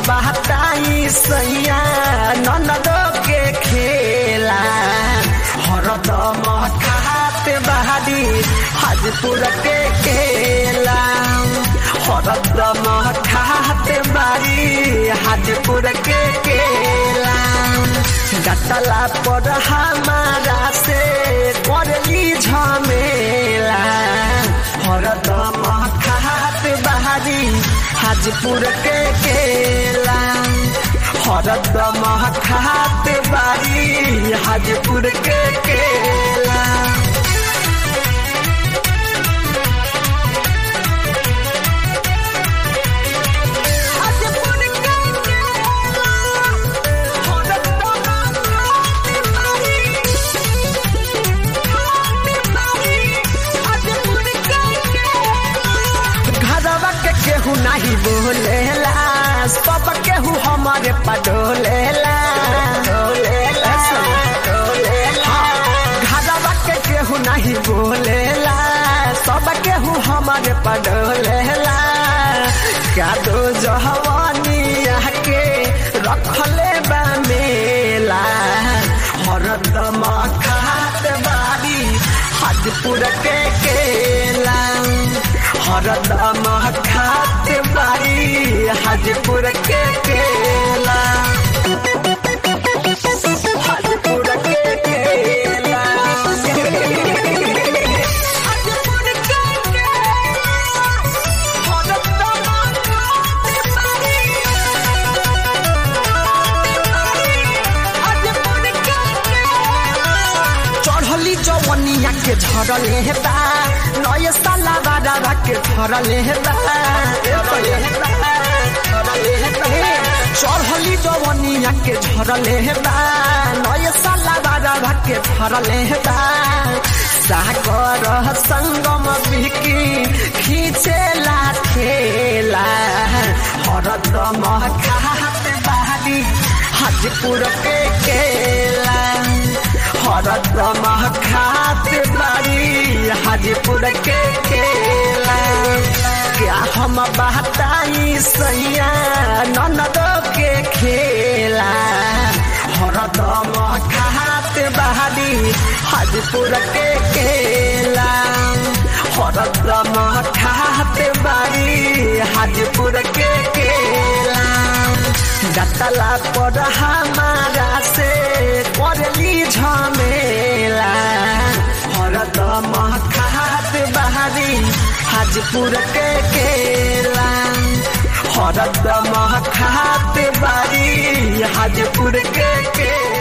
बहताई सैया ननदो के खेला हरदम खात बहादी हाजपुर के केला हरदम खात बारी हाजपुर के केला गतला पर हमारा से करली झमेला हरदम खात बहादी हाजपुर के केला हरदम खात बारी हाजपुर के केला घरवा के केहू नहीं बोलेला सब केहू हमारे पडोलेला घरवा के केहू नहीं बोलेला सब केहू हमारे पडोलेला क्या दो जहवानिया के रखले बा मेला हरदम खात बारी हाजपुर के केला हरदम खात बारी हाजपुर के केला हाजपुर के केला चढ़ली जवनिया के झरले हेता नय साला बाडा के झरले हेता चढ़ली जवनिया के झरले हेता नय साला बाडा के झरले हेता सागर संगम बिकी खींचेला ठेला हरदम खात बारी हाजपुर के केला हरदम खात बारी हाजीपुर के केला क्या हम बहताई सैया ननदो के खेला हरदम खात बारी हाजीपुर के केला हरदम खात बारी हाजीपुर के केला गतला पर हमारा से करली झमेला हरदम खात बहारी हाजपुर के केला हरदम खात बारी हाजपुर के केला